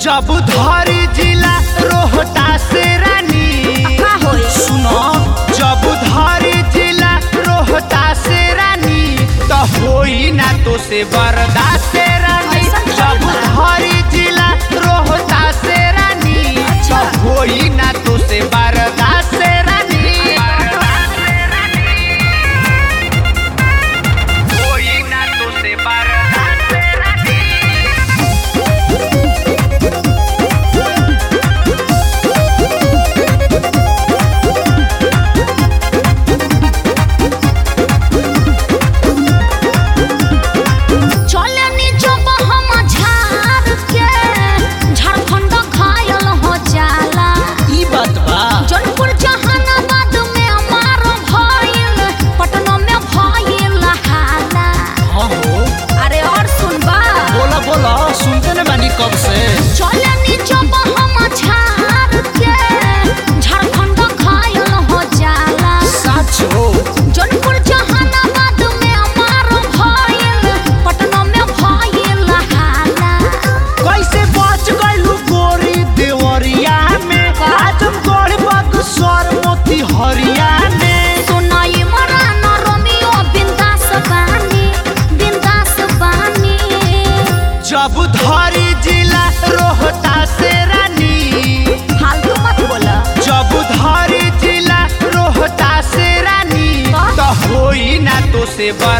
जब धरी जिला रोहतास रानी का होई सुनो जब धरी जिला रोहतास रानी तो होई ना तो से बर्दाश्त रानी ऐसा क्या जब बा? धरी जिला रोहतास रानी अच्छा। तो होई ना तो से बर्दाश्त रानी होई ना तो से बर्दाश्त रानी चले नी जब हम झाड़ के झारखंड घायल हो जाला ई बात बा जौनपुर जहानाबाद में मार भइल पटना में भइल हाला हाँ हो अरे और सुनबा बोला बोला सुनते न बानी कब से चले नी जब हम झाड़ के झारखंड घायल हो जाला सच हो जौनपुर जहानाबाद में मार भइल पटना में भइल हाला कैसे बच गइलू गोरी देवरिया में आजमगढ़ बक्सर मोती हरिया में सुनाई मरान रोमियो बिंदास बानी बिंदास बानी जब धरी जिला रोहतास रानी फालतू मत बोला जब धरी जिला रोहतास रानी का? तो होई ना तो से बा